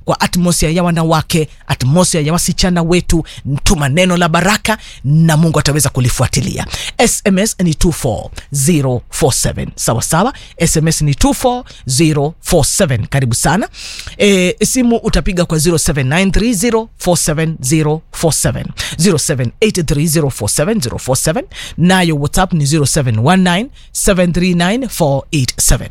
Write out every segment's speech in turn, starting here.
kwa atmosphere ya wanawake, atmosphere ya wasichana wetu. Tuma neno la baraka na Mungu ataweza kulifuatilia. SMS ni 24047 sawa sawa, SMS ni 24047. Karibu sana. E, simu utapiga kwa 0793047047 0783047047, nayo WhatsApp ni 0719739487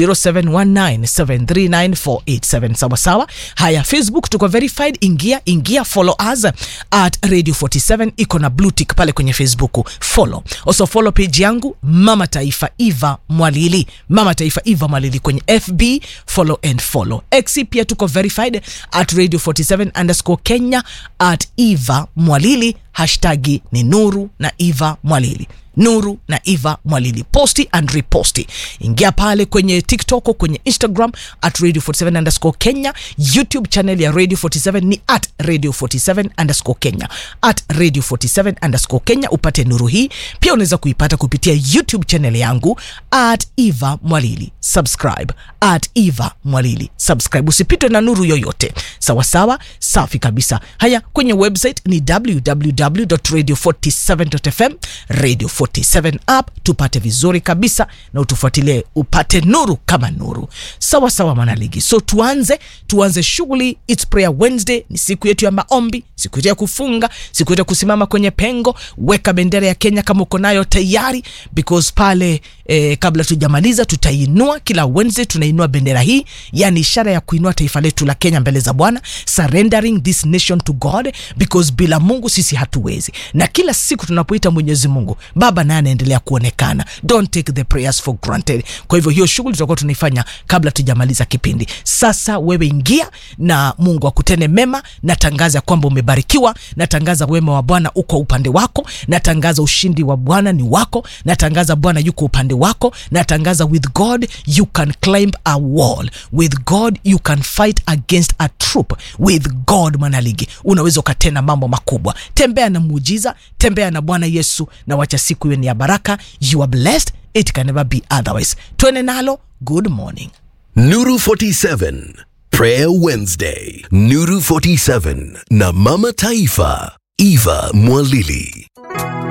0719739487 sawa sawa. Haya, Facebook tuko verified, ingia ingia, follow us at Radio 47, iko na blue tick pale kwenye Facebook, follow. Also follow page yangu Mama Taifa Eva Mwalili, Mama Taifa Eva Mwalili kwenye FB, follow and follow. X pia tuko verified at Radio 47 underscore Kenya at Eva Mwalili, hashtagi ni Nuru na Eva Mwalili Nuru na Eva Mwalili, posti and reposti. Ingia pale kwenye TikTok, kwenye Instagram at Radio 47 underscore Kenya. YouTube channel ya Radio 47 ni at Radio 47 underscore Kenya, at Radio 47 underscore Kenya. Upate nuru hii pia, unaweza kuipata kupitia YouTube channel yangu at Eva Mwalili. Subscribe at Eva Mwalili, subscribe, usipitwe na nuru yoyote. Sawa sawa, safi kabisa. Haya, kwenye website ni www.radio47.fm, Radio 47 app, tupate vizuri kabisa na utufuatilie upate nuru kama nuru. Sawa sawa, mwanaligi. So tuanze tuanze shughuli. It's prayer Wednesday, ni siku yetu ya maombi, siku yetu ya kufunga, siku yetu ya kusimama kwenye pengo. Weka bendera ya Kenya kama uko nayo tayari, because pale eh, kabla tujamaliza tutainua. Kila Wednesday tunainua bendera hii, yani ishara ya kuinua taifa letu la Kenya mbele za Bwana, surrendering this nation to God, because bila Mungu sisi hatuwezi, na kila siku tunapoita Mwenyezi Mungu Baba naye anaendelea kuonekana. Don't take the prayers for granted. Kwa hivyo hiyo shughuli tutakuwa tunaifanya kabla tujamaliza kipindi. Sasa wewe ingia na Mungu akutende mema. Natangaza kwamba umebarikiwa, natangaza wema wa Bwana uko upande wako, natangaza ushindi wa Bwana ni wako, natangaza Bwana yuko upande wako, natangaza with God you can climb a wall, with God you can fight against a troop, with God mwanaligi unaweza ukatenda mambo makubwa. Tembea na muujiza, tembea na Bwana Yesu na wacha siku iwe ni ya baraka. You are blessed, it can never be otherwise. Twende nalo. Good morning. Nuru 47 Prayer Wednesday. Nuru 47 na Mama Taifa Eva Mwalili.